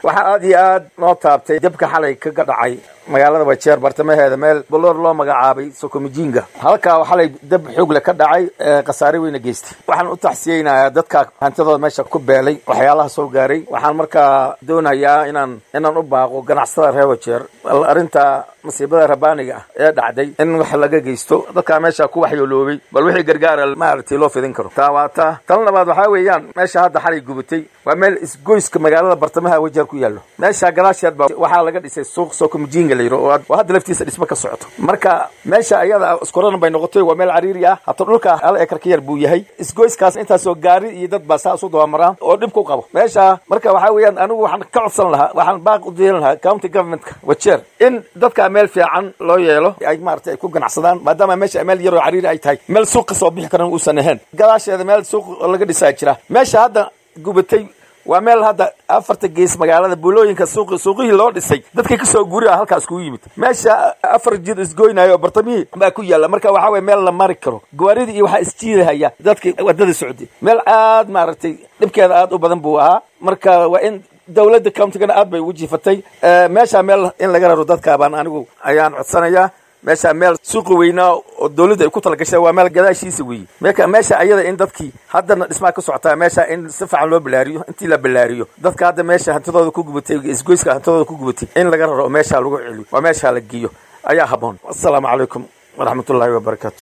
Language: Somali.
waxaa aad iyo aad noo taabtay dabka xalay kaga dhacay magaalada wajeer bartamaheeda meel baloor loo magacaabay sokomijinga halkaa xalay dab xoogle ka dhacay khasaare weyna geystay waxaan u taxsiyeynayaa dadka hantidooda meesha ku beelay waxyaalaha soo gaaray waxaan markaa doonayaa inaan inaan u baaqo ganacsatada reer wajeer arrinta masiibada rabaaniga ah ee dhacday in wax laga geysto dadkaa meesha ku waxyooloobay bal wixii gargaara maaragtay loo fidin karo taa waa taa tan labaad waxaa weeyaan meesha hadda xalay gubatay waa meel isgoyska magaalada bartamaha wajeer ku yaallo meesha gadaasheed ba waxaa laga dhisay suuq sokomijinga la yiro oo hadda laftiisa dhismo ka socoto marka meesha ayada iskorana bay noqotay waa meel cariiri ah hata dhulka hal ekar ka yar buu yahay isgoyskaas intaasoo gaari iyo dad baa saa isu dabamaraan oo dhib ku qabo meesha marka waxaa weeyaan anigu waxaan ka codsan lahaa waxaan baaq u deelan lahaa county governmentka wajeer in dadka meel fiican loo yeelo ay maaragtay ay ku ganacsadaan maadaama meesha meel yaroo cariiri ay tahay meel suuq ka soo bixi karan uusan ahayn gadaasheeda meel suuq laga dhisaa jira meesha hadda gubatay waa meel hadda afarta gees magaalada buulooyinka suuq suuqihii loo dhisay dadkii kasoo guri ah halkaas kugu yimid meesha afar jid isgoynayo oo bartamihii baa ku yaalla marka waxaa weye meel la mari karo gawaaridii iyo waxaa isjiidahaya dadkii wadada socday meel aad maaragtay dhibkeeda aad u badan buu ahaa marka waa in dawladda countigana aad bay ugu jiifatay meesha meel in laga raro dadka baan anigu ayaan codsanayaa meesha meel suuqi weynaa oo dawladda ay ku talagashay waa meel gadaashiisa weeye marka meesha ayada in dadkii haddana dhismaa ka socotaa meesha in si fiican loo ballaariyo intii la ballaariyo dadka hadda meesha hantidooda ku gubatay isgoyska hantidooda ku gubatay in laga raro oo meesha lagu celiyo waa meesha la geeyo ayaa habboon assalaamu calaykum waraxmatullaahi wabarakaatu